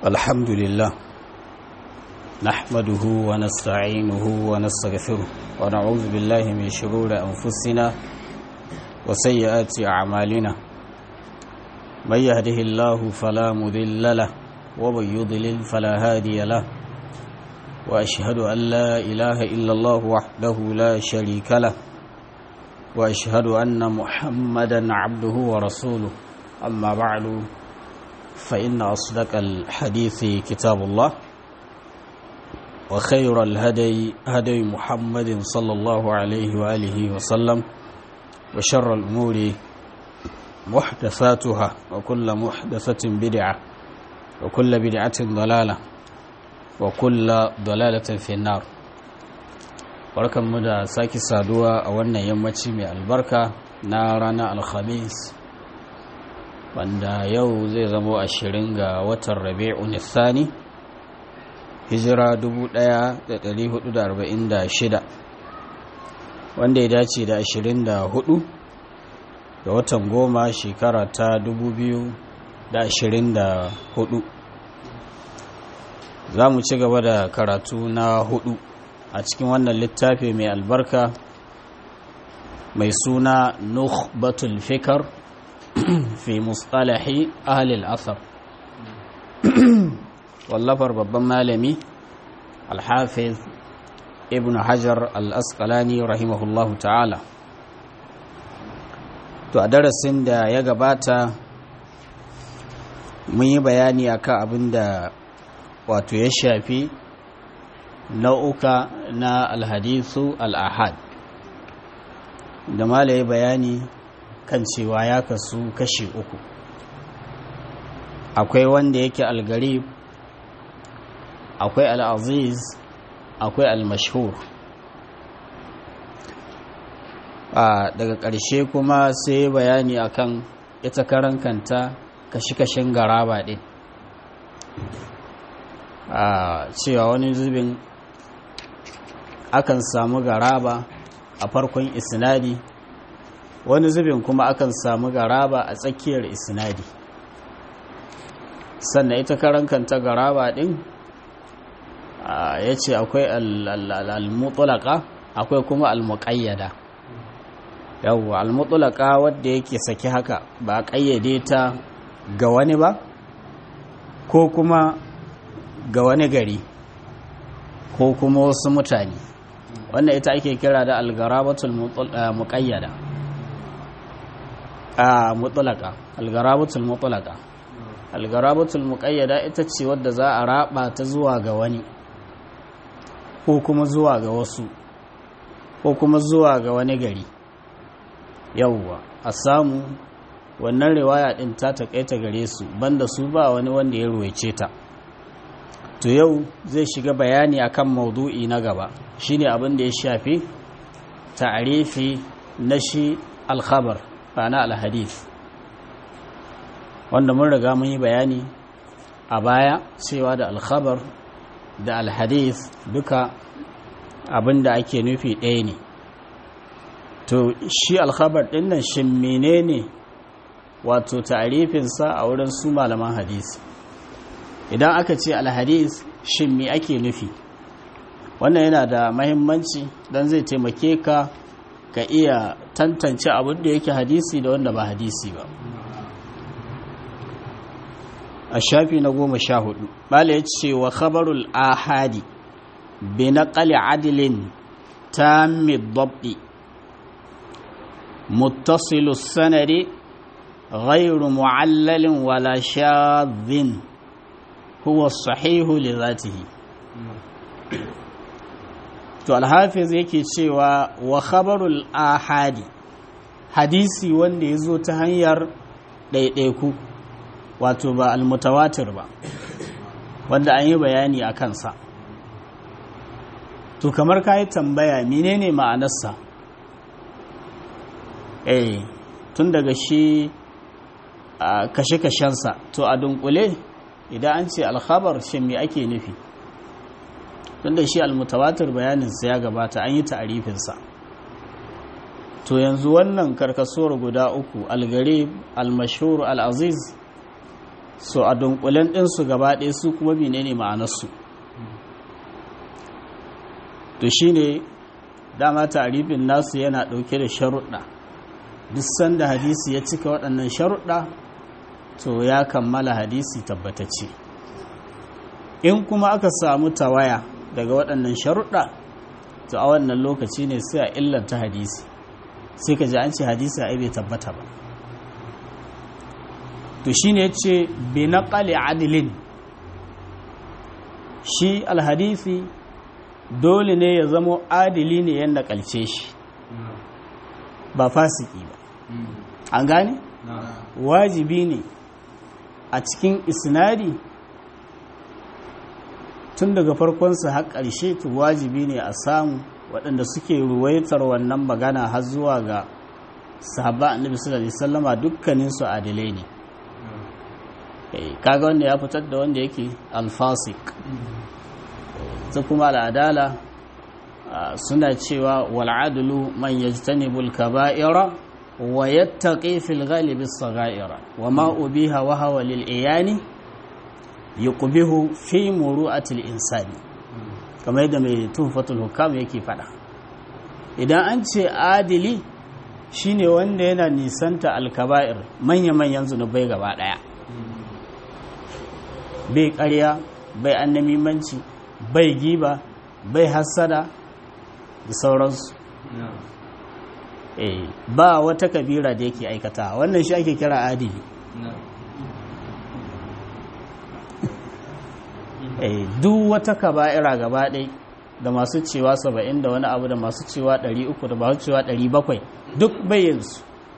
الحمد لله نحمده ونستعينه ونستغفره ونعوذ بالله من شرور أنفسنا وسيئات أعمالنا من يهده الله فلا مذل له ومن يضلل فلا هادي له وأشهد أن لا إله إلا الله وحده لا شريك له وأشهد أن محمدا عبده ورسوله أما بعد فإن أصدق الحديث كتاب الله وخير الهدي هدي محمد صلى الله عليه وآله وسلم وشر الأمور محدثاتها وكل محدثة بدعة وكل بدعة ضلالة وكل ضلالة في النار barkan mu da sake saduwa a wannan yammaci mai albarka na ranar alhamis wanda yau zai zamo ashirin ga watan rabi'un thani hijira 1446 wanda ya dace da 24 ga watan goma shekara ta 2024 za mu ci gaba da karatu na hudu a cikin wannan littafi mai albarka mai suna nukhbatul fikar fi mustalahi ahlil asar wallafar babban malami alhafiz ibn hajar al-asqalani rahimahullahu ta'ala to a darasin da ya gabata mun yi bayani akan abin da wato ya shafi nau'uka na alhadisu al'ahad da malaye bayani kan cewa ya kasu kashi uku akwai wanda yake algarib akwai al'aziz akwai al-mashhur daga ƙarshe kuma sai bayani akan ita karan kanta kashi-kashin garaba ɗin a cewa wani zubin akan samu garaba a farkon isnadi wani zubin kuma akan samu garaba a tsakiyar isnadi sannan ita karan kanta garaba din ya ce akwai al-mutulaka akwai kuma al-muqayyada yawwa al-mutulaka wadda yake saki haka ba kayyade ta ga wani ba ko kuma ga wani gari ko kuma wasu mutane wannan ita ake kira da al-garabatul muqayyada a mutulaka al-garabatul mutulaka al-garabatul muqayyada ita ce wadda za a raba ta zuwa ga wani ko kuma zuwa ga wasu ko kuma zuwa ga wani gari yauwa a samu wannan riwaya din ta takaita gare su banda su ba wani wanda ya ruwaice ta to yau zai shiga bayani akan maudu'i na gaba shine abin da ya shafi ta'arifi na shi alkhabar na alhadith wanda mun riga mun yi bayani a baya cewa da alkhabar da alhadith duka abin da ake nufi ɗaya ne to shi alkhabar ɗin nan shin menene wato ta'arifinsa a wurin su malaman hadisi idan aka ce alhadis shin me ake nufi wannan yana da mahimmanci don zai taimake ka ka iya tantance abin da yake hadisi da wanda ba hadisi ba a shafi na goma sha hudu bala ya ce wa khabarul ahadi bi naqali adilin tammi dabdi muttasilu sanadi غير معلل ولا شاذ huwa sahihu li zatihi to alhafiz yake cewa wa khabarul ahadi hadisi wanda ya zo ta hanyar ɗaiɗaiku wato ba almutawatir ba wanda an yi bayani a kansa to kamar ka yi tambaya menene ma'anarsa eh tun daga shi kashe-kashensa to a dunkule idan an ce alkhabar shi me ake nufi tunda shi almutawatir bayaninsa ya gabata an yi ta'arifinsa to yanzu wannan karkasuwar guda uku algarib almashhur al'aziz so a dunkulen ɗinsu gaba ɗaya su kuma menene ma'anarsu to shine dama tarifin nasu yana ɗauke da sharuɗa duk sanda hadisi ya cika waɗannan sharuɗa to ya kammala hadisi tabbatacce in kuma aka samu tawaya daga waɗannan sharuɗa to a wannan lokaci ne sai a illanta hadisi sai ka ji an ce hadisi a bai tabbata ba to shi ne ce bi naƙali adilin shi alhadisi dole ne ya zamo adili ne ya naƙalce shi ba fasiki ba an gane wajibi ne a cikin isnadi tun daga farkonsa har ƙarshe to wajibi ne a samu waɗanda suke ruwaitar wannan magana har zuwa ga sahaba annabi sallallahu alaihi wasallama dukkanin su adilai ne kaga wanda ya fitar da wanda yake alfasik ta kuma al'adala suna cewa wal adlu man yajtanibu al kaba'ira wa yattaqi fil ghalibi as-saghaira wa ma ubiha wa hawa lil iyani yuqbihu fi muru'atil insani kamar yadda mai tuhfatul hukam yake fada idan an ce adili shine wanda yana nisanta alkaba'ir manya-manyan zunubai gaba daya bai ƙarya bai annamimanci bai giba bai hassada da sauransu eh ba wata kabira da yake aikata wannan shi ake kira adili eh duk wata kaba'ira gaba ɗai da masu cewa saba'in da wani abu da masu cewa ɗari uku da masu cewa ɗari bakwai duk bayyinsu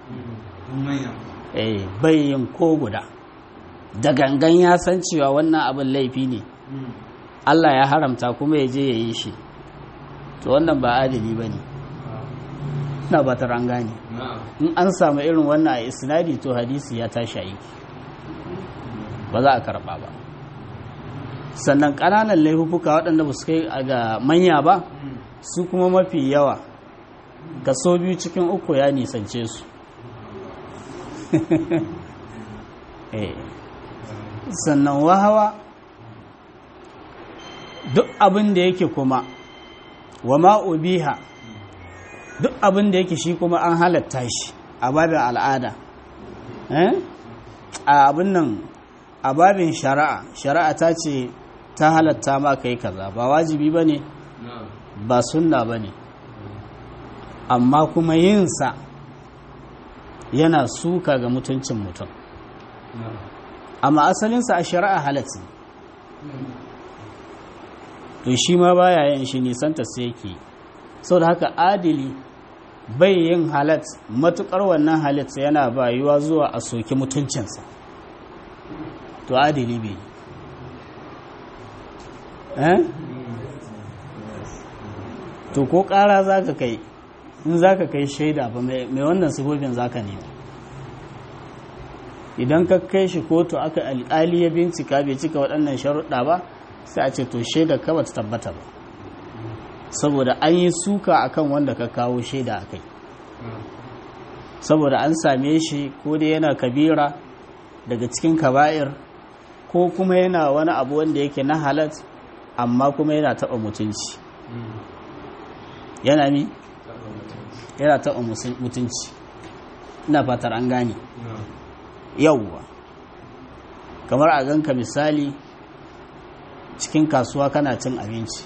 eh bayyin ko guda da gangan ya san cewa wannan abin laifi ne Allah ya haramta kuma ya je ya yi shi to wannan ba adali ba ne na ba ta gane in an samu irin wannan a isnadi to hadisi ya tashi aiki ba za a karɓa ba sannan ƙananan laifuka waɗanda ba su kai ga manya ba su kuma mafi yawa kaso biyu cikin uku ya nisance su sannan wahawa duk abin da yake kuma wa ma'ubiha duk abin da yake shi kuma an halatta shi a babin al'ada a abin nan a babin shari'a shari'a ta ce ta halatta ma kai kaza ba wajibi ba ne ba sunna ba ne amma kuma yinsa yana suka ga mutuncin mutum amma asalinsa a shari'a halatta to shi ma baya yin shi nisanta sai yake sau da haka adili bai yin halat matukar wannan halat yana bayuwa zuwa a soki mutuncinsa to adili bai eh to ko kara za ka kai in za ka kai shaida ba mai wannan sifofin za ka nema idan ka kai shi kotu aka alƙali ya bincika bai cika waɗannan sharuɗa ba sai a ce to shaida ka bata tabbata ba saboda an yi suka akan wanda ka kawo shaida a kai saboda an same shi ko dai yana kabira daga cikin kaba'ir ko kuma yana wani abu wanda yake na halat amma kuma yana taɓa mutunci yana mi yana taɓa mutunci ina fatar an gane yauwa kamar a ganka misali cikin kasuwa kana cin abinci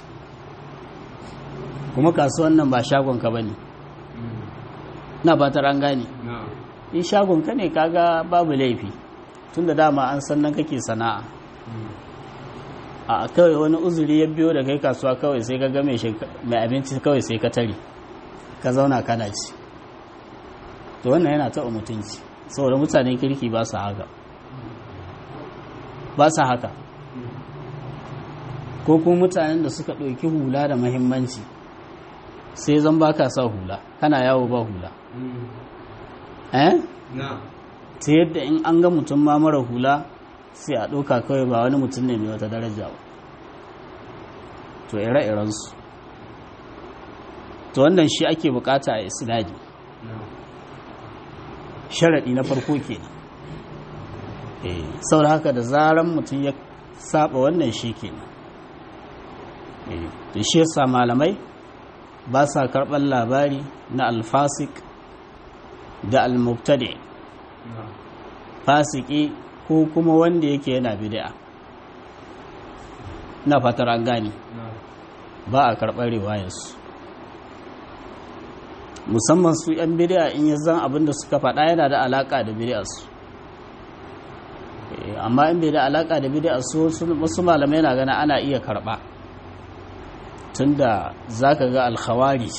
kuma kasuwan nan ba shagonka ba ne na fatar an gane in shagonka ne kaga babu laifi tun da dama an san nan kake sana'a a kawai wani uzuri ya biyo da kai kasuwa kawai sai ka ga mai abinci kawai sai ka tare ka zauna kana ci to wannan yana taɓa mutunci saboda mutanen kirki ba su haka ba su haka ko kuma mutanen da suka ɗauki hula da mahimmanci sai zan ba ka sa hula kana yawo ba hula eh ta yadda in an ga mutum ma mara hula sai a ɗauka kawai ba wani mutum ne mai wata daraja ba to ire-irensu to wannan shi ake bukata a isnadi sharaɗi na farko kenan saboda haka da zaran mutum ya saba wannan shi kenan da shi yasa malamai ba sa karɓar labari na alfasik da almubtadi fasiki ko kuma wanda yake yana bid'a na fatar an gane ba a karɓar riwayarsu musamman su 'yan bid'a in ya zan abin da suka faɗa yana da alaƙa da bid'arsu amma in bai da alaƙa da bid'arsu wasu malamai na gana ana iya karɓa tunda za ka ga alkhawari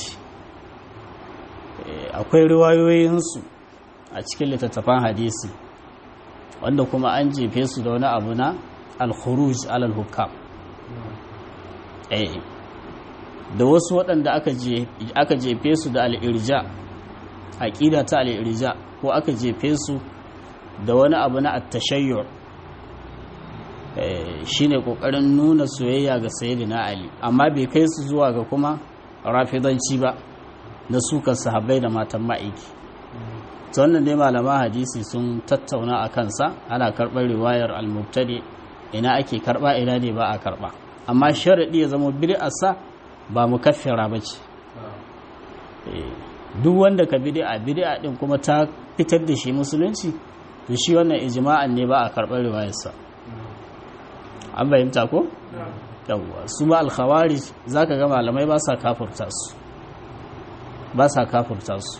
akwai riwayoyinsu a cikin littattafan hadisi wanda kuma an jefe su da wani abu na alkhuruj alal hukam da wasu waɗanda aka jefe su da al'irja aƙida ta al'irja ko aka jefe su da wani abu na attashayyo shi ne ƙoƙarin nuna soyayya ga na ali amma bai kai su zuwa ga kuma rafidanci ba na sukan sahabbai da matan ma'aiki ta wannan dai malaman hadisi sun tattauna a kansa ana karɓar riwayar al-mubtadi ina ake karɓa ina ne ba a karɓa amma sharaɗi ya zama bid'arsa ba mu kaffira ba ce duk wanda ka bid'a bid'a din kuma ta fitar da shi musulunci to shi wannan ijma'an ne ba a karɓar riwayarsa an bayyanta ko yawwa su ma al-khawarij zaka ga malamai ba sa kafurta su ba sa kafurta su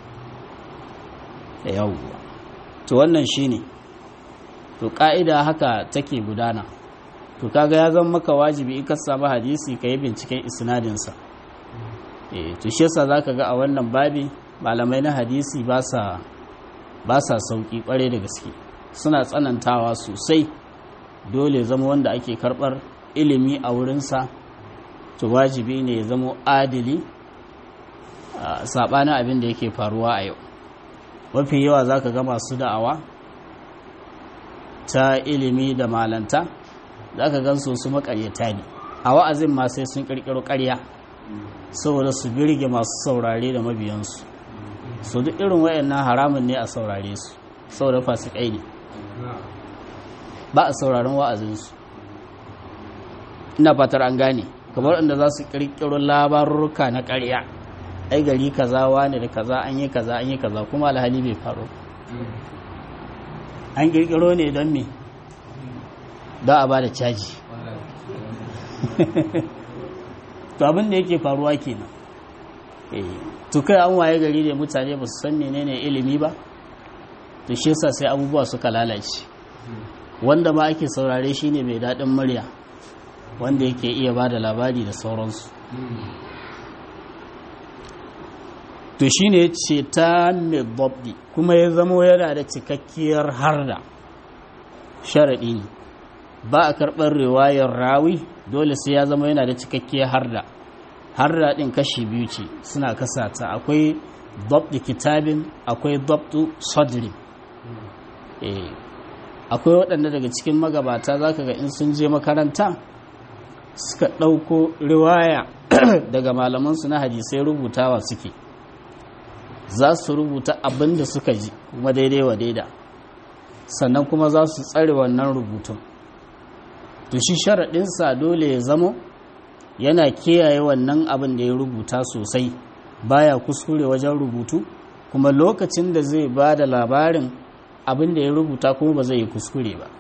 yawwa to wannan shine to ka'ida haka take gudana to kaga ya zama maka wajibi in ka samu hadisi ka yi binciken isnadinsa eh to shi yasa zaka ga a wannan babi malamai na hadisi ba sa ba sa sauki kware da gaske suna tsanantawa sosai dole zama wanda ake karbar ilimi a wurinsa to wajibi ne ya zama adili sabanin abin da yake faruwa a yau mafi yawa zaka ga masu da'awa ta ilimi da malanta za ka gan su makaryata ne a wa'azin ma sai sun kirkiro karya saboda su birge masu saurare da mabiyansu su duk irin wayannan haramun ne a saurare su saboda fasikai ne ba a sauraron wa'azinsu ina fatar an gane kamar inda za su kirkiro labarurruka na karya ai gari kaza wane da kaza an yi kaza an yi kaza kuma alhali bai faru an kirkiro ne don me don a ba da caji to abin da yake faruwa kenan to kai an waye gari da mutane ba su san menene ilimi ba to shi yasa sai abubuwa suka lalace wanda ma ake saurare shine mai daɗin murya wanda yake iya ba da labari da sauransu to shine ce ta mai kuma ya zamo yana da cikakkiyar harda sharaɗi ne ba a karɓar riwayar rawi dole sai ya zama yana da cikakkiyar harda harda ɗin kashi biyu ce suna kasata akwai dabdi kitabin akwai dabdu sadri akwai waɗanda daga cikin magabata za ka ga in sun je makaranta suka ɗauko riwaya daga malamansu na hadisai rubutawa suke za su rubuta abin da suka ji kuma daidai wa daida sannan kuma za su tsare wannan rubutun to shi sharaɗinsa dole ya zamo yana kiyaye wannan abin da ya rubuta sosai baya kuskure wajen rubutu kuma lokacin da zai ba da labarin abin da ya rubuta kuma ba zai yi kuskure ba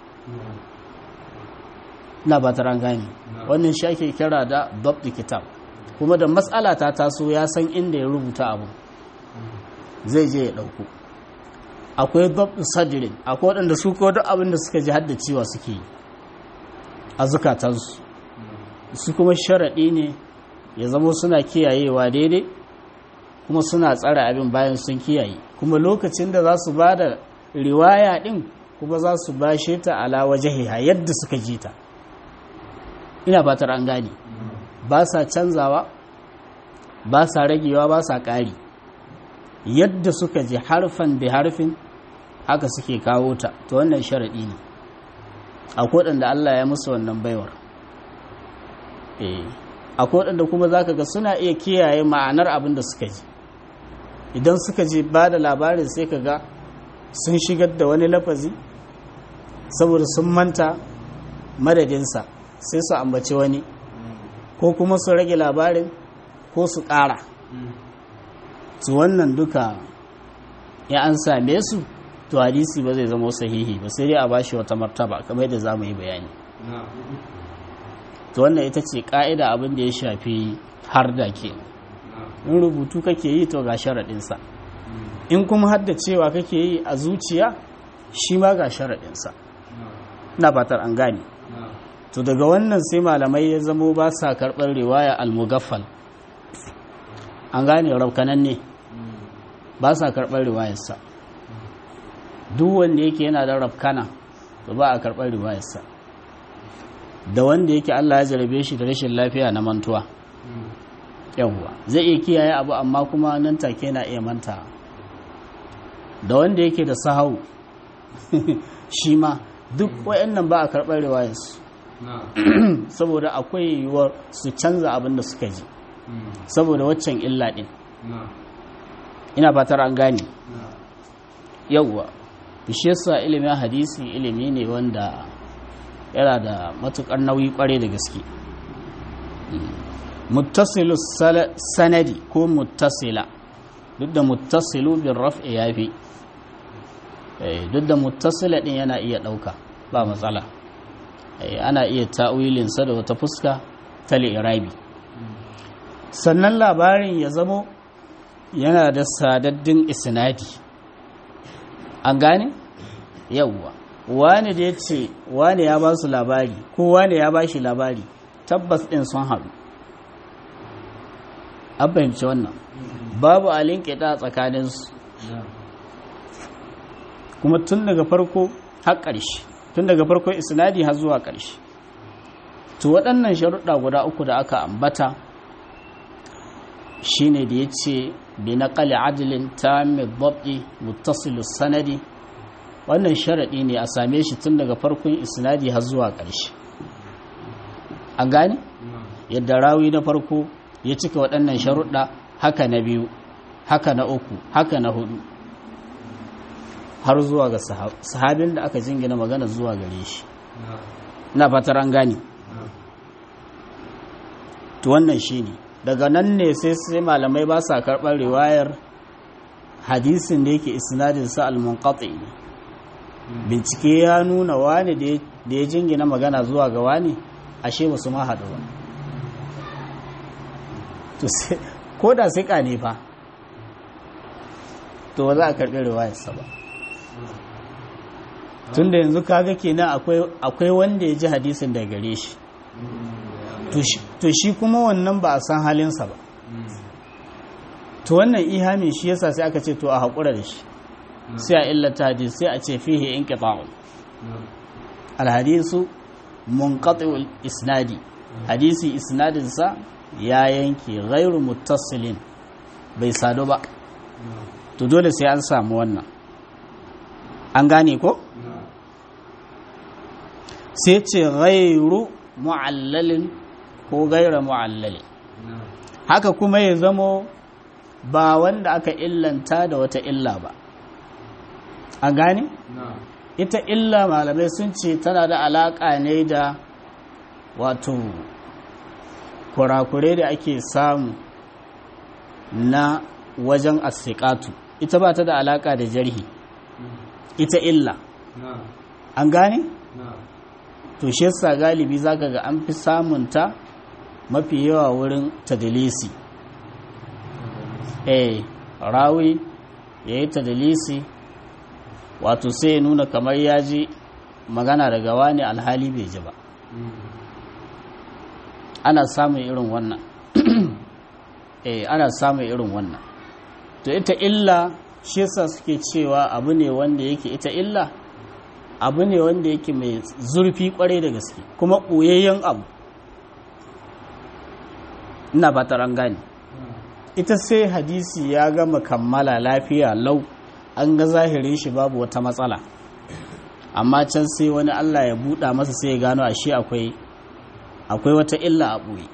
na ba ta gani wannan shi ake kira da dabdi kitab kuma da matsala ta taso ya san inda ya rubuta abu zai je ya ɗauko akwai dabdi sadirin akwai waɗanda su ko duk abin da suka ji haddacewa suke yi a zukatansu su kuma sharaɗi ne ya zama suna kiyayewa daidai kuma suna tsara abin bayan sun kiyaye kuma lokacin da za su ba da riwaya ɗin kuma za su bashe ta ala wajahiha yadda suka ji ta ina fatar an gane ba sa canzawa ba sa ragewa ba sa ƙari yadda suka ji harfan da harfin haka suke kawo ta to wannan sharaɗi ne akwai waɗanda Allah ya musu wannan baiwar akwai waɗanda kuma za ka ga suna iya kiyaye ma'anar abin da suka ji idan suka ji ba da labarin sai ka ga sun shigar da wani lafazi saboda sun manta madadinsa sai su ambaci wani ko kuma su rage labarin ko su ƙara su wannan duka ya an same su to hadisi ba zai zama sahihi ba sai dai a bashi wata martaba kamar yadda za mu yi bayani to wannan ita ce ƙa'ida abin da ya shafi har da ke in rubutu kake yi to ga sharaɗinsa in kuma hadda cewa kake yi a zuciya shi ma ga sharaɗinsa na fatar an gane to daga wannan sai malamai ya zamo ba sa karɓar riwaya al-mugaffal an gane raukanan ne ba sa karɓar riwayarsa duk wanda yake yana da rafkana to ba a karɓar riwayarsa da wanda yake Allah ya jarabe shi da rashin lafiya na mantuwa yawwa zai iya kiyaye abu amma kuma nan take na iya manta da wanda yake da sahau shi ma duk wayannan ba a karɓar riwayarsu saboda akwai yiwuwar su canza abin da suka ji saboda waccan illa ɗin ina fatar an gane yawwa bishiyarsa ilimin hadisi ilimi ne wanda yana da matukar nauyi kware da gaske muttasilu sanadi ko muttasila duk da muttasilu bin raf'i ya fi duk da muttasila din yana iya ɗauka ba matsala ana iya ta'wilinsa da wata fuska ta li'irabi sannan labarin ya zamo yana da sadaddin isnadi an gane yawwa wani da ya ce wani ya ba su labari ko wani ya ba shi labari tabbas ɗin sun haɗu an fahimci wannan babu alin ƙita tsakaninsu kuma tun daga farko har ƙarshe tun daga farko isnadi har zuwa ƙarshe to waɗannan sharuɗa guda uku da aka ambata shine da ya ce bi na ƙali adilin ta mai babɗi muttasilus sanadi wannan sharaɗi ne a same shi tun daga farkon isnadi har zuwa ƙarshe an gane yadda rawi na farko ya cika waɗannan sharuɗa haka na biyu haka na uku haka na hudu har zuwa ga sahabin da aka jingina magana zuwa gare shi na fatar an gane to wannan shi ne daga nan ne sai sai malamai ba sa karɓar riwayar hadisin da yake isnadin sa al-munqati ne bincike ya nuna wani da ya jingina magana zuwa ga wani ashe ba su ma haɗu ba ko da sai ne fa to ba za a karɓi riwayarsa ba tun da yanzu kaga kenan akwai wanda ya ji hadisin da gare shi to shi kuma wannan ba a san halinsa ba to wannan ihami shi yasa sai aka ce to a haƙura da shi sai a illata hadisi sai a ce fihe in ƙita'un alhadisu munqati'ul isnadi hadisi isnadinsa ya yanke ghairu muttasilin bai sadu ba to dole sai an samu wannan an gane ko sai ce ghairu mu'allalin ko gaira mu'allalin haka kuma ya zamo ba wanda aka illanta da wata illa ba a gane? ita illa malamai sun ce tana da alaƙa ne da wato kurakure da ake samu na wajen asiƙatu ita ba ta da alaƙa da jarhi ita illa an gane? to shi yasa galibi zaka ga an fi samunta mafi yawa wurin tadilisi eh rawi ya yi tadilisi wato sai ya nuna kamar ya ji magana daga wani alhali bai ji ba ana samun irin wannan eh ana samun irin wannan to ita illa shi yasa suke cewa abu ne wanda yake ita illa abu ne wanda yake mai zurfi kwarai da gaske kuma ɓoyayyen abu ina ba ta gane ita sai hadisi ya gama kammala lafiya lau an ga zahirin shi babu wata matsala amma can sai wani allah ya buɗa masa sai ya gano ashe akwai akwai wata illa a ɓoye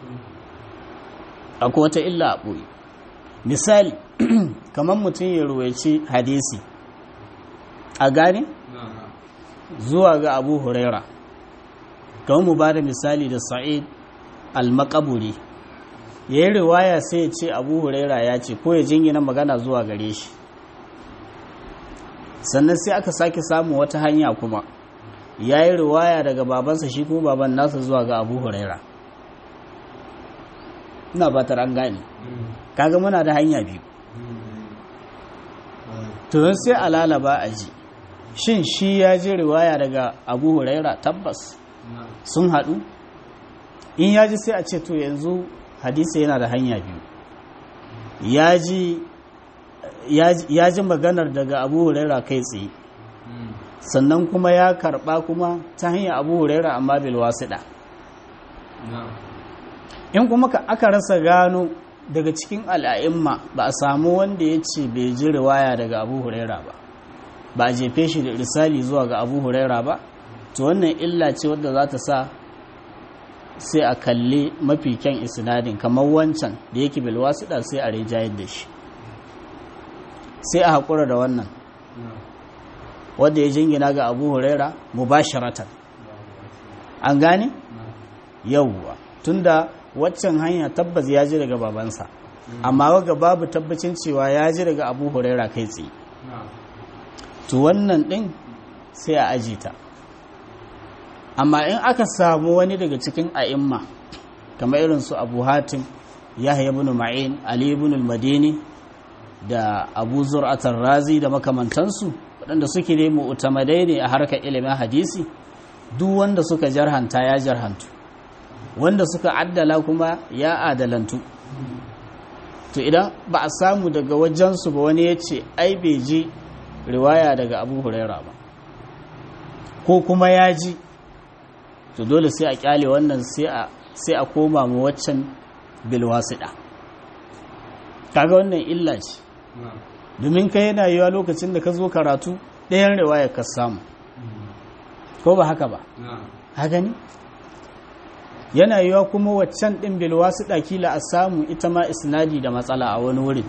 akwai wata illa a ɓoye misali kamar mutum ya ruwaici hadisi a gane zuwa ga abu huraira kawai mu ba da misali da sa'id al-makaburi ya yi riwaya sai ya ce abu huraira ya ce ko ya jingina magana zuwa gare shi sannan sai aka sake samu wata hanya kuma ya yi riwaya daga babansa shi kuma baban nasa zuwa ga abu huraira ina batar an gane kaga muna da hanya biyu to sai a lalaba a ji shin shi ya ji riwaya daga abu huraira tabbas sun haɗu in ya ji sai a ce to yanzu hadisi yana da hanya biyu ya ji maganar daga abu huraira kai tsaye sannan kuma ya karɓa kuma ta hanyar abu huraira amma bil wasiɗa in kuma ka aka rasa gano daga cikin al'a'imma ba a samu wanda ya ce bai ji riwaya daga abu huraira ba ba a jefe shi da risali zuwa ga abu huraira ba to wannan illa ce wadda za ta sa sai a kalli mafi kyan isnadin kamar wancan da yake bilwasiɗa sai a rijayar da shi sai a haƙura da wannan wadda ya jingina ga abu huraira mubasharatan an gane yauwa tunda waccan hanya tabbas ya ji daga babansa amma waga babu tabbacin cewa ya ji daga abu huraira kai tsaye to wannan ɗin sai a aji ta amma in aka samu wani daga cikin a'imma kamar irin su abu hatim yahya ibn ma'in ali ibn al-madini da abu zur'atar razi da makamantansu waɗanda suke ne mu'tamadai ne a harkar ilimin hadisi duk wanda suka jarhanta ya jarhantu wanda suka addala kuma ya adalantu to idan ba a samu daga wajensu ba wani ya ce ai bai ji riwaya daga abu huraira ba ko kuma ya ji to dole sai a kyale wannan sai a koma mu waccan bilwasiɗa kaga wannan illa ce domin ka yana yiwa lokacin da ka zo karatu ɗayan riwaya ka samu ko ba haka ba haka ne yana yiwa kuma waccan ɗin bilwasiɗa kila a samu ita ma isnadi da matsala a wani wurin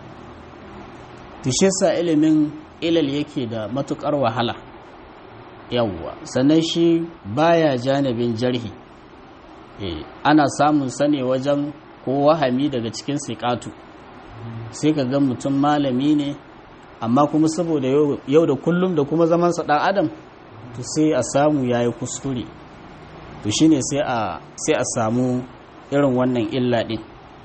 sa ilimin ilal yake da matukar wahala yawwa sannan shi baya janibin jarhi ana samun sane wajen ko wahami daga cikin siƙatu sai ka ga mutum malami ne amma kuma saboda yau da kullum da kuma zamansa ɗan adam to sai a samu ya yi kuskure to shine sai a samu irin wannan illa ɗin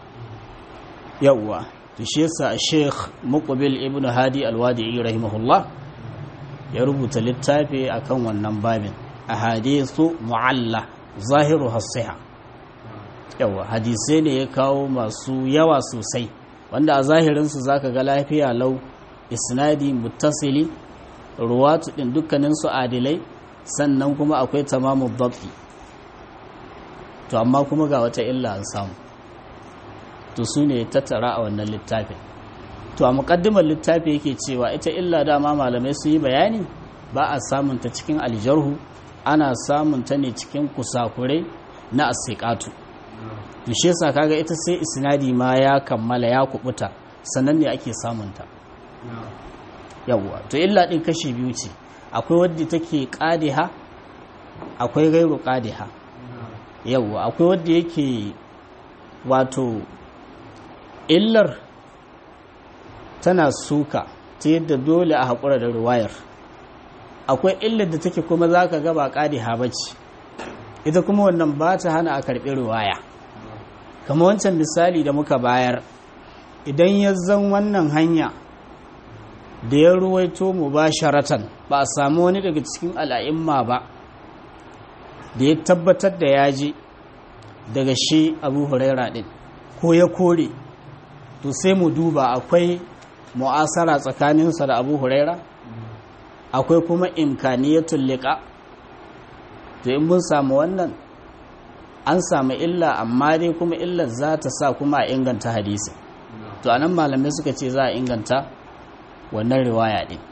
yawwa to shi yasa Sheikh Muqbil Ibn Hadi Al-Wadi'i rahimahullah ya rubuta littafi akan wannan babin ahadithu mu'alla zahiru hasiha yawa hadisai ne ya kawo masu yawa sosai wanda a zahirin su zaka ga lafiya lau isnadi muttasili ruwatu din dukkanin su adilai sannan kuma akwai tamamu dabti to amma kuma ga wata illa an samu to su ne tattara a wannan littafin to a muƙaddimar littafi yake cewa ita illa dama malamai su yi bayani ba a samunta cikin aljarhu ana samunta ne cikin kusakurai na asiƙatu to shi yasa kaga ita sai isnadi ma ya kammala ya kubuta sannan ne ake samunta yawwa to illa din kashi biyu ce akwai wadda take qadiha akwai gairu qadiha yawwa akwai wadda yake wato illar tana suka ta yadda dole a haƙura da ruwayar akwai illar da take kuma za ka gaba ƙadi habaci ita kuma wannan ba ta hana a karɓi ruwaya kama wancan misali da muka bayar idan ya zan wannan hanya da ya ruwaito mu ba sharatan ba a samu wani daga cikin al'a'imma ba da ya tabbatar da ya ji daga shi abu huraira ɗin ko ya kore to sai mu duba akwai mu'asara tsakaninsa da abu huraira akwai kuma imkaniyatul liqa to in mun samu wannan an samu illa amma dai kuma illar za ta sa kuma a inganta hadisi to anan malamai suka ce za a inganta wannan riwaya din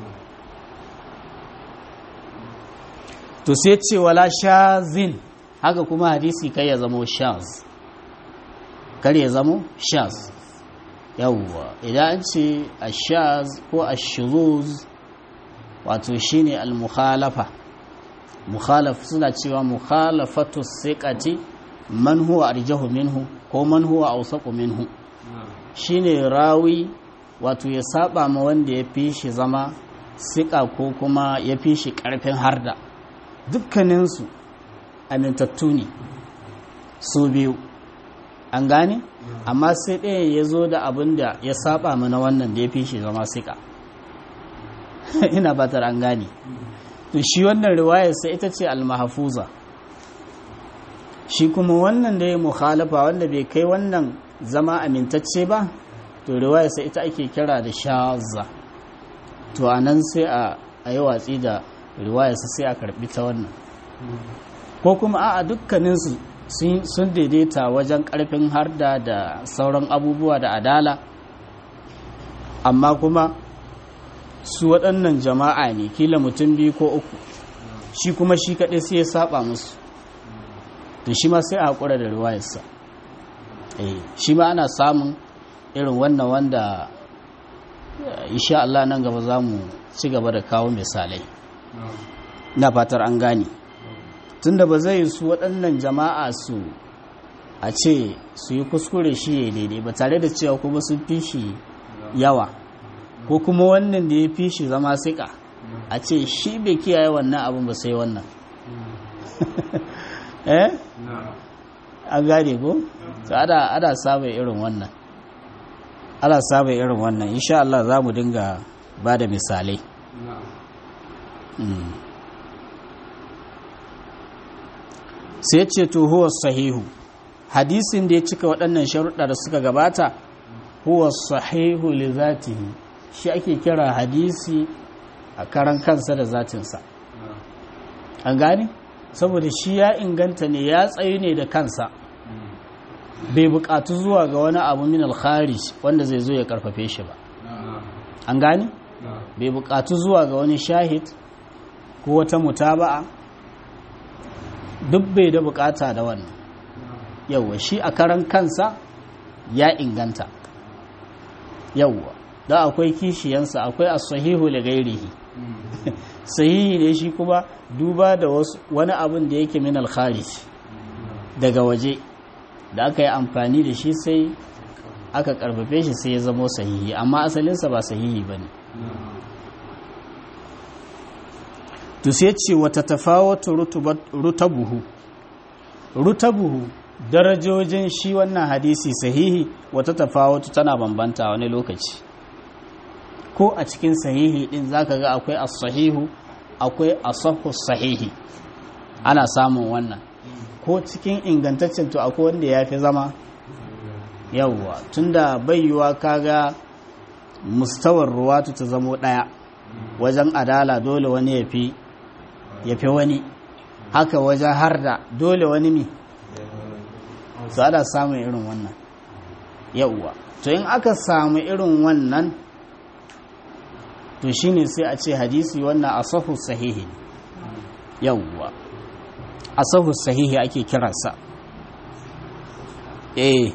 to sai ce wala shazin haka kuma hadisi kai ya zamo shaz kar ya zamo shaz yawwa idan an ce ashaz ko ashuruz wato shine al-mukhalafa mukhalaf suna cewa mukhalafatu siqati man huwa arjahu minhu ko man huwa awsaqu minhu shine rawi wato ya saba ma wanda ya fi shi zama siƙa ko kuma ya fi shi ƙarfin harda dukkaninsu amintattu ne su biyu an gane amma sai ɗaya ya zo da abin da ya saba mana wannan da ya fi shi zama siƙa ina batar an gane to shi wannan riwayar sai ita ce almahafuza shi kuma wannan da ya mukhalafa wanda bai kai wannan zama amintacce ba to riwayar sai ita ake kira da shaza to a nan sai a yi watsi da riwayar sai a karbi ta wannan ko kuma a dukkaninsu sun daidaita wajen karfin harda da sauran abubuwa da adala amma kuma su waɗannan jama'a ne kila mutum biyu ko uku shi kuma shi kaɗai sai ya saba musu to shi ma sai a haƙura da riwayarsa shi ma ana samun irin wannan wanda insha Allah nan gaba za mu ci gaba da kawo misalai na fatar an gane tunda ba zai su waɗannan jama'a su a ce su yi kuskure shi ya daidai ba tare da cewa kuma sun fi shi yawa ko kuma wannan da ya fi shi zama siƙa a ce shi bai kiyaye wannan abin ba sai wannan eh an gane ko ada ada samun irin wannan ana samun irin wannan insha Allah za mu dinga ba da misalai sai ce to huwa sahihu hadisin da ya cika waɗannan sharuɗa da suka gabata huwa sahihu li zatihi shi ake kira hadisi a karan kansa da zatinsa an gane saboda shi ya inganta ne ya tsayu ne da kansa bai bukatu zuwa ga wani abu min al-kharij wanda zai zo ya karfafe shi ba an gane bai bukatu zuwa ga wani shahid ko wata mutaba'a duk bai da bukata da wannan yawwa shi a karan kansa ya inganta yawwa da akwai kishiyansa akwai as-sahihu li ghairihi sahihi ne shi kuma duba da wani abin da yake min al-kharij daga waje da aka yi amfani da shi sai aka karfafe shi sai ya zama sahihi amma asalinsa ba sahihi ba ne to sai ce wata tafawata rutabuhu rutabuhu darajojin shi wannan hadisi sahihi wata tafawata tana bambanta wani lokaci ko a cikin sahihi din zaka ga akwai as-sahihu akwai asahu sahihi ana samun wannan ko cikin ingantaccen to akwai wanda ya fi zama yawwa tunda bayyuwa kaga mustawar ruwatu ta zamo ɗaya wajen adala dole wani ya fi ya fi wani haka wajen harda dole wani mi su ana samun irin wannan yawwa to in aka samu irin wannan to shine sai a ce hadisi wannan asahu sahihi yawwa asahu sahihi ake kiransa eh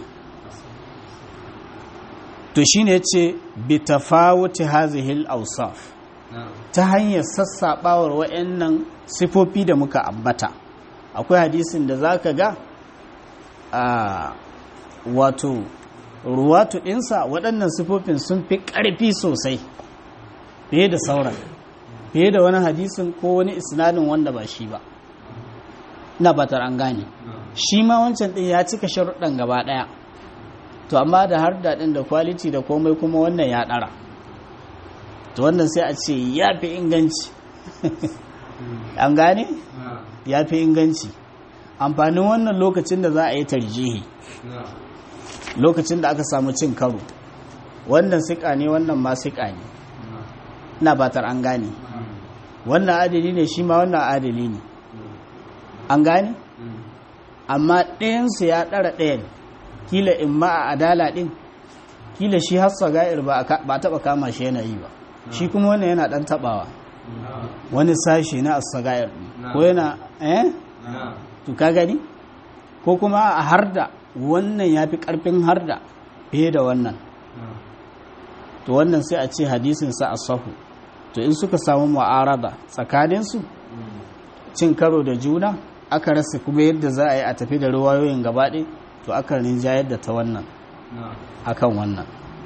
to shine yace bi tafawuti hazihi al-awsaf ta hanyar sassabawar wayannan sifofi da muka ambata akwai hadisin da zaka ga a wato ruwatu dinsa waɗannan sifofin sun fi ƙarfi sosai fiye da sauran fiye da wani hadisin ko wani isnadin wanda ba shi ba na batar an gane shi ma wancan din ya cika sharuɗan gaba ɗaya to amma da har daɗin da kwaliti da komai kuma wannan ya ɗara to wannan sai a ce ya fi inganci an gane ya fi inganci amfanin wannan lokacin da za a yi tarjihi lokacin da aka samu cin karo wannan siƙa ne wannan ma siƙa ne ina batar an gane wannan adali ne shi ma wannan adali ne an gane amma ɗayansu ya ɗara ɗayan kila in ma a adala ɗin kila shi hassa ga'ir ba taɓa kama shi yana yi ba shi kuma wannan yana ɗan taɓawa wani sashi na asagayar ko yana eh to ka gani ko kuma a harda wannan ya fi ƙarfin harda fiye da wannan to wannan sai a ce hadisinsa a sahu to in suka samu mu'arada tsakaninsu cin karo da juna aka rasa kuma yadda za a yi a tafi da ruwayoyin gabaɗe to aka rinjayar da ta wannan akan wannan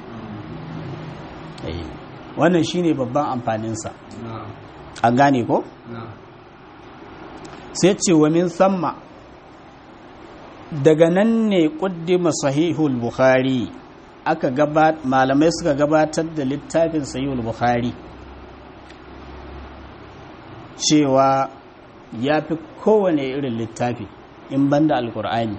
wannan shine babban amfaninsa an gane ko? sai ce wa min samma daga nan ne ƙuddima sahihul bukhari aka malamai suka gabatar da littafin sahihul bukhari cewa ya fi kowane irin littafi in banda alkur'ani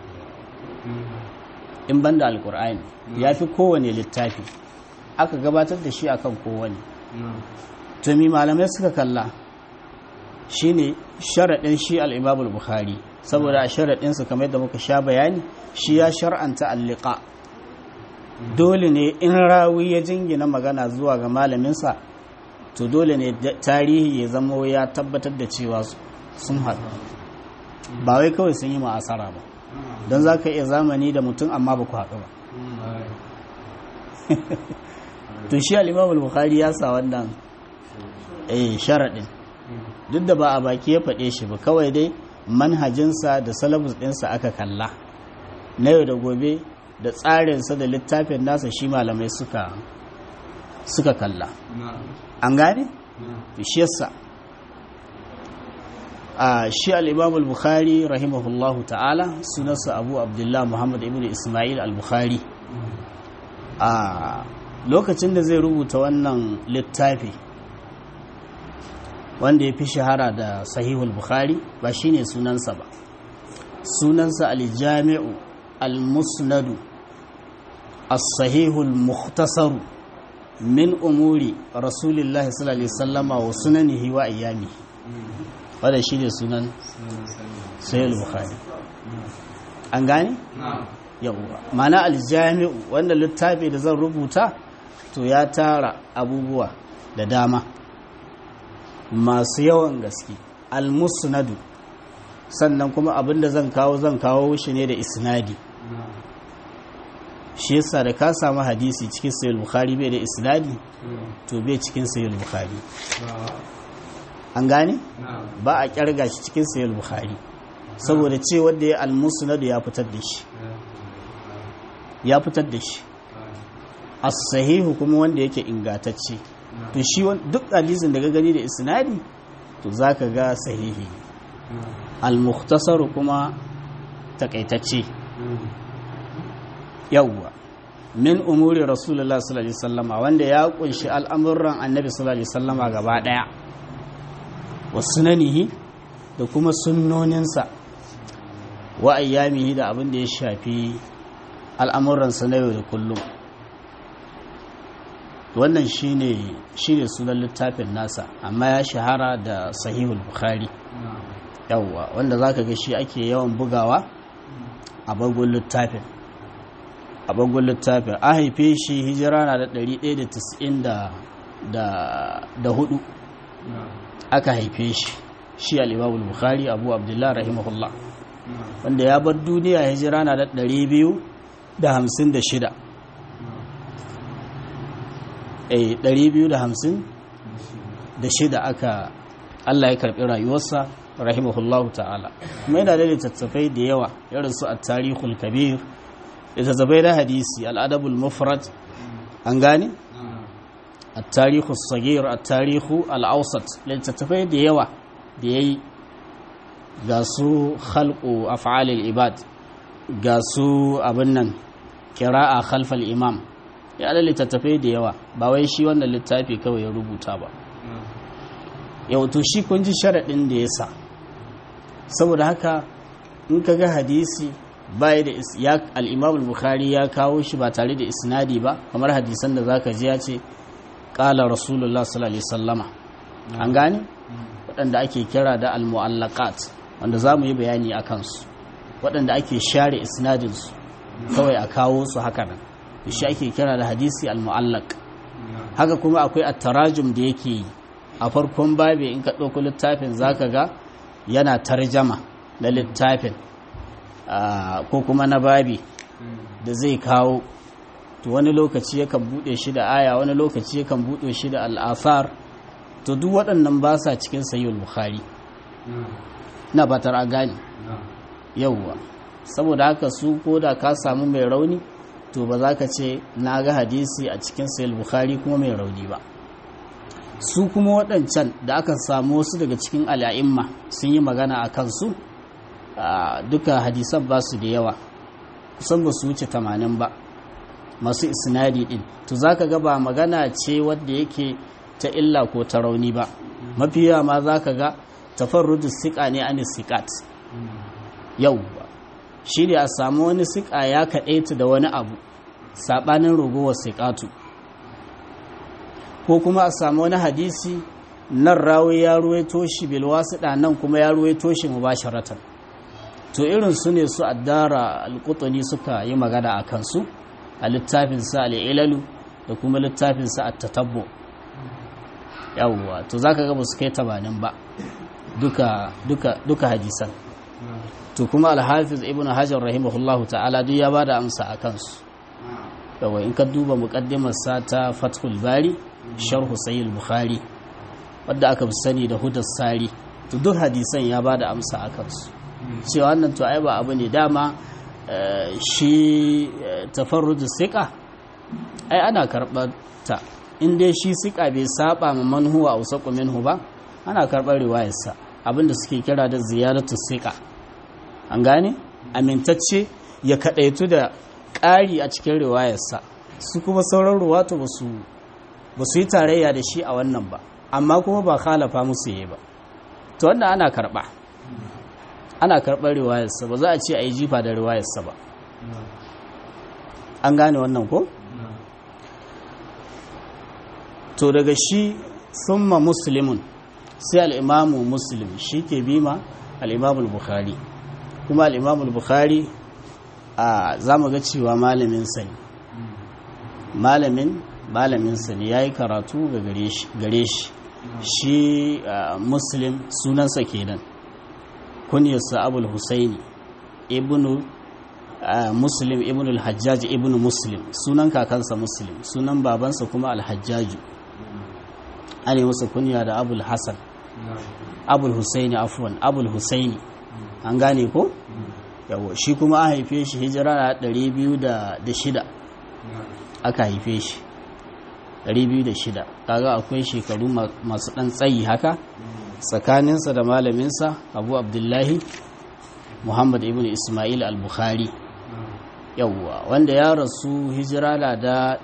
in banda alkur'ani ya fi kowane littafi aka gabatar da shi akan kowane tumi malamai suka kalla shine sharaɗin shi al'imamul bukhari saboda a sharaɗinsa kamar yadda muka sha bayani shi ya shar'anta alliƙa dole ne in rawi ya jingina magana zuwa ga malaminsa to dole ne tarihi ya zamo ya tabbatar da cewa sun haɗu ba wai kawai sun yi ma'asara ba don za ka iya zamani da mutum amma ba ku haɗu ba to shi al'imamul bukhari ya sa wannan eh sharaɗin duk da ba a baki ya faɗe shi ba kawai dai manhajinsa da salabus ɗinsa aka kalla na yau da gobe da tsarinsa da littafin nasa shi malamai suka suka kalla an gane? shi yasa a shi al'imam al-bukhari rahimahullahu ta'ala sunansa abu abdullah muhammad ibn ismail al-bukhari a lokacin da zai rubuta wannan littafi wanda ya fi shahara da sahihul bukhari ba shine sunansa ba sunansa al-jami'u al-musnadu as-sahihul mukhtasaru min umuri rasulillahi sallallahu alaihi wasallama wa sunanihi wa ayyami wanda shine sunan sahihul bukhari an gane yawwa mana al-jami'u wanda littafi da zan rubuta to ya tara abubuwa da dama masu yawan gaske al-musnadu sannan kuma abinda zan kawo zan kawo shi ne da isnadi shi yasa da ka samu hadisi cikin sayul bukhari bai da isnadi to bai cikin sayul bukhari an gane ba a kyarga shi cikin sayul bukhari saboda ce wanda ya al-musnadu ya fitar da shi ya fitar da shi as-sahihu kuma wanda yake ingatacce to shi duk hadisin da ga gani da isnadi to zaka ga sahihi al-mukhtasar kuma takaitacce yawwa min umuri rasulullah sallallahu alaihi wasallama wanda ya kunshi al'amuran annabi sallallahu alaihi wasallama gaba daya wa sunanihi da kuma sunnoninsa wa ayyamihi da abin da ya shafi al'amuransa na yau da kullum wannan shine shine sunan littafin nasa amma ya shahara da sahihul bukhari yawwa wanda zaka ga shi ake yawan bugawa a bangon littafin a bangon littafin a haife shi hijira na da 194 aka haife shi shi al-imamul bukhari abu abdullah rahimahullah wanda ya bar duniya hijira na da 256 eh 250 da shida aka Allah ya karbi rayuwarsa rahimahullahu ta'ala kuma yana da littattafai da yawa irin su at-tarikhul kabir littattafai na hadisi al-adabul mufrad an gane at-tarikhus sagir at-tarishu al-awsat littattafai da yawa da yayi ga su khalqu af'alil ibad ga su abin nan qira'a khalfal imam ya da littattafai da yawa ba wai shi wannan littafi kawai ya rubuta ba yau to shi kun ji sharaɗin da ya sa saboda haka in ka ga hadisi bai da ya al-imam al-bukhari ya kawo shi ba tare da isnadi ba kamar hadisan da zaka ji ya ce qala rasulullah sallallahu alaihi wasallama an gane waɗanda ake kira da al-mu'allaqat wanda za mu yi bayani a kansu waɗanda ake share isnadinsu kawai a kawo su haka nan shi ake kira da hadisi al-mu'allaq haka kuma akwai at-tarajum da yake yi a farkon babi in ka ɗauko littafin zaka ga yana tarjama na littafin ko kuma na babi da zai kawo to wani lokaci yakan buɗe shi da aya wani lokaci yakan buɗe shi da al'asar to duk waɗannan ba sa cikin sayyul bukhari na batar a gane yauwa saboda haka su ko da ka samu mai rauni to ba za ka ce na ga hadisi a cikin sayyul bukhari kuma mai rauni ba su kuma waɗancan da aka samu wasu daga cikin al'a'imma sun yi magana a kansu duka hadisan ba su da yawa kusan ba su wuce tamanin ba masu isnadi din to za ka ba magana ce wadda yake ta illa ko ta rauni ba mafi yawa ma za ka ga tafarrudu siƙa ne an siƙat yau ba shi ne a samu wani siƙa ya kaɗaita da wani abu saɓanin ragowar siƙatu ko kuma a samu wani hadisi nan rawi ya ruwaito shi bilwasiɗa nan kuma ya ruwaito shi mubasharatan to irin su ne su addara alƙutuni suka yi magana a kansu a littafinsa al'ilalu da kuma littafinsa a tatabbo yawwa to za ka gaba su kai tamanin ba duka hadisan to kuma alhafiz ibn hajar rahimahullahu ta'ala duk ya ba da amsa a kansu yawwa in ka duba muƙaddimarsa ta fathul bari sharhu sayyid bukhari wadda aka fi sani da hudar sari to duk hadisan ya ba da amsa a kansu cewa wannan to ai ba abu ne dama shi tafarrudu siƙa ai ana karɓar ta in dai shi siƙa bai saba ma manhuwa a wasu minhu ba ana karɓar riwayarsa abinda suke kira da ziyaratu siƙa an gane amintacce ya kaɗaitu da ƙari a cikin riwayarsa su kuma sauran ruwatu ba su yi tarayya da shi a wannan ba amma kuma ba khalafa musu yi ba to wannan ana karɓa ana karɓar riwayarsa ba za a ce a yi jifa da riwayarsa ba an gane wannan ko? to daga shi summa muslimun sai al'imamu muslim shi ke bima al'imamul bukhari kuma al'imamul bukhari a za mu ga cewa malamin sani malamin malamin sani ya yi karatu ga gare shi shi muslim sunansa kenan kunyarsa abul husaini ibnu muslim ibnu al-hajjaj ibnu muslim sunan kakansa muslim sunan babansa kuma al-hajjaju ana masa kunya da abul hasan abul husaini afwan abul husaini an gane ko yawo shi kuma a haife shi hijira na 206 aka haife shi 206 kaga akwai shekaru masu dan tsayi haka tsakaninsa da malaminsa abu abdullahi muhammad ibn ismail al-bukhari yawwa wanda ya rasu hijira na da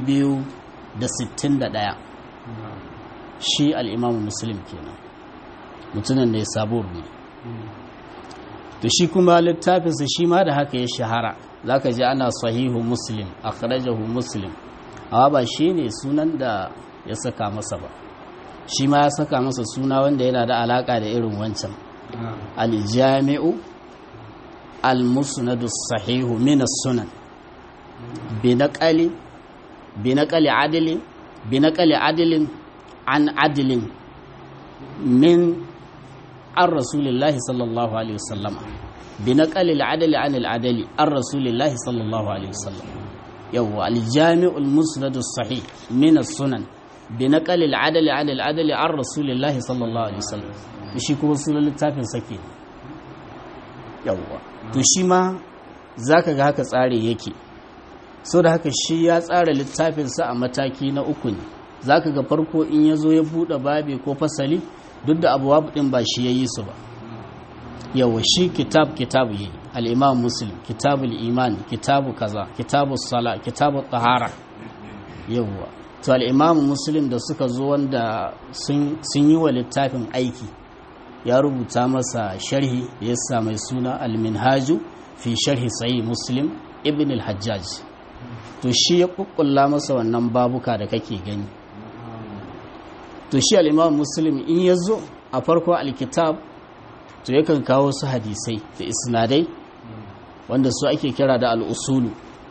261 shi al'imamu muslim kenan mutumin da ya sabo ne to shi kuma littafinsa shi ma da haka ya shahara za ka ji ana sahihu muslim akhrajahu muslim amma ba shi ne sunan da ya saka masa ba shi ma ya saka masa suna wanda yana da alaka da irin wancan aljami'u almusnadu sahihu min sunan binaqali binaqali adli binaqali adlin an adlin min an rasulillahi sallallahu alaihi wasallam binaqali al-adli an al-adli an rasulillahi sallallahu alaihi wasallam yawwa aljami'u almusnadu sahih min sunan بنقل العدل عن العدل عن رسول الله صلى الله عليه وسلم shi kuma sunan littafin sake yawwa to shi ma zaka ga haka tsari yake so da haka shi ya tsara littafinsa a mataki na uku ne zaka ga farko in ya zo ya buɗe babi ko fasali duk da abuwa ɗin ba shi ya yi su ba yawa shi kitab kitabu yi al'imam muslim kitabul iman kitabu kaza kitabu sala kitabu tahara yawa to al'imamu muslim da suka zo wanda sun yi wa littafin aiki ya rubuta masa sharhi da ya sa mai suna al-minhaju fi sharhi sayi muslim ibn al-hajjaj to shi ya kukkulla masa wannan babuka da kake gani to shi al'imamu muslim in ya zo a farko alkitab to yakan kawo su hadisai da isnadai wanda su ake kira da al'usulu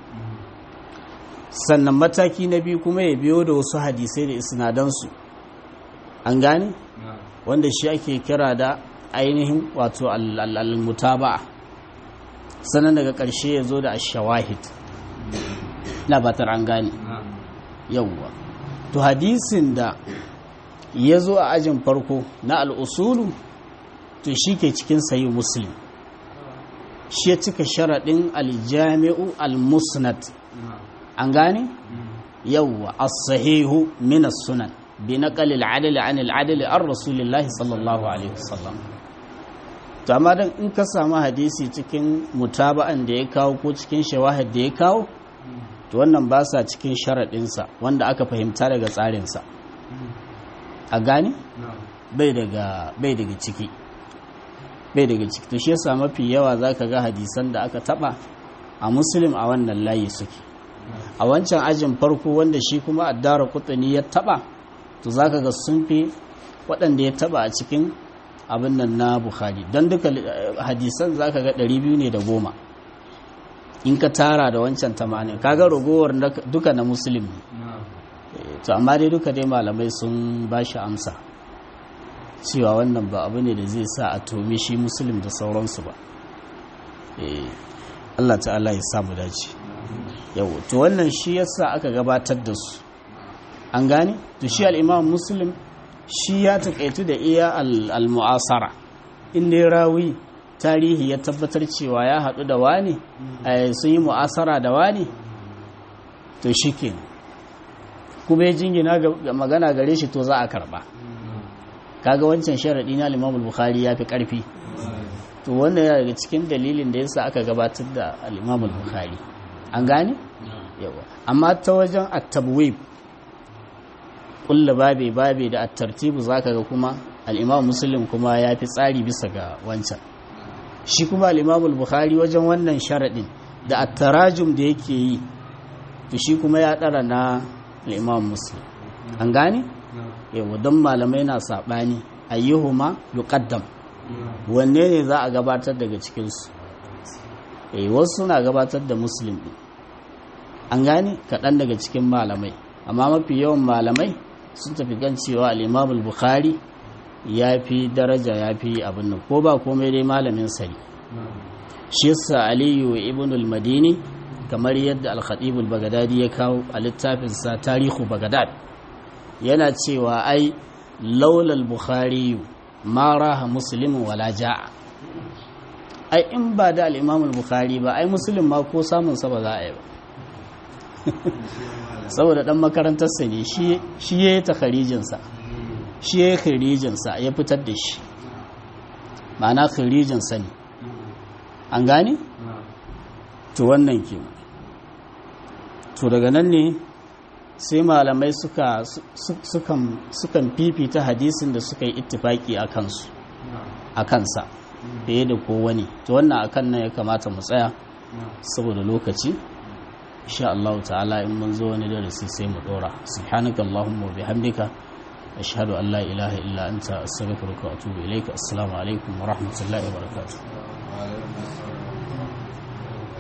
sannan mataki na biyu kuma ya biyo da wasu hadisai da isnadansu an gane wanda shi ake kira da ainihin wato al-mutaba'a sannan daga ƙarshe ya zo da ashawahid na batar an gane yauwa to hadisin da ya zo a ajin farko na al'usulu to shi ke cikin sayi muslim shi ya cika sharaɗin aljami'u al-musnad an gane yawwa as-sahihu min as-sunan bi naqal al-adl an al-adl an rasulillahi sallallahu alaihi wasallam to amma dan in ka samu hadisi cikin mutaba'an da ya kawo ko cikin shawahid da ya kawo to wannan ba sa cikin sharaɗinsa wanda aka fahimta daga tsarinsa a gane bai daga bai daga ciki bai daga ciki to shi yasa mafi yawa zaka ga hadisan da aka taba a muslim a wannan layi suke a wancan ajin farko wanda shi kuma addara kutani ya taba to zaka ga sun fi waɗanda ya taba a cikin abin nan na bukhari don duka hadisan zaka ga 200 ne da goma in ka tara da wancan tamanin kaga ragowar duka na muslim ne to amma dai duka dai malamai sun ba shi amsa cewa wannan ba abu ne da zai sa a tomi shi muslim da sauransu ba Allah ta'ala ya samu dace yau to wannan shi yasa aka gabatar da su an gane to shi al-imam muslim shi ya takaitu da iya al-mu'asara inda ya rawi tarihi ya tabbatar cewa ya haɗu da wani sun yi mu'asara da wani to shi ke kuma ya jingina ga magana gare shi to za a karɓa kaga wancan sharaɗi na limamul bukhari ya fi ƙarfi to wannan yana daga cikin dalilin da yasa aka gabatar da al-imamul bukhari an gane yawa amma ta wajen at-tabwib kullu babe babe da at-tartibu zaka ga kuma al-imam muslim kuma ya fi tsari bisa ga wancan shi kuma al-imamul bukhari wajen wannan sharaɗin da at-tarajum da yake yi to shi kuma ya ɗara na al-imam muslim an gane yawa don malamai na saɓani ayyuhuma yuqaddam wanne ne za a gabatar daga cikinsu eh wasu suna gabatar da muslim ɗin an gane kaɗan daga cikin malamai amma mafi yawan malamai sun tafi gan cewa al'imamul bukhari ya fi daraja ya fi abin nan ko ba komai dai malamin sani shi yasa aliyu ibn al-madini kamar yadda al-khatibul bagadadi ya kawo a littafinsa tarihu bagadad yana cewa ai laulal bukhari ma raha muslimin wala ja'a ai in ba da al-imam al-bukhari ba ai muslim ma ko samun sa ba za a yi ba saboda dan makarantar sa ne shi shi yayi takharijin sa shi yayi kharijin sa ya fitar da shi ma'ana kharijin sa ne an gane to wannan ke to daga nan ne sai malamai suka sukan fifita hadisin da suka yi ittifaki a kansu a kansa fiye da kowane to wannan akan nan ya kamata mu tsaya saboda lokaci insha Allah ta'ala in mun zo wani darasi sai mu dora subhanaka allahumma wa bihamdika ashhadu an la ilaha illa anta astaghfiruka wa atubu ilaika assalamu alaikum wa rahmatullahi wa barakatuh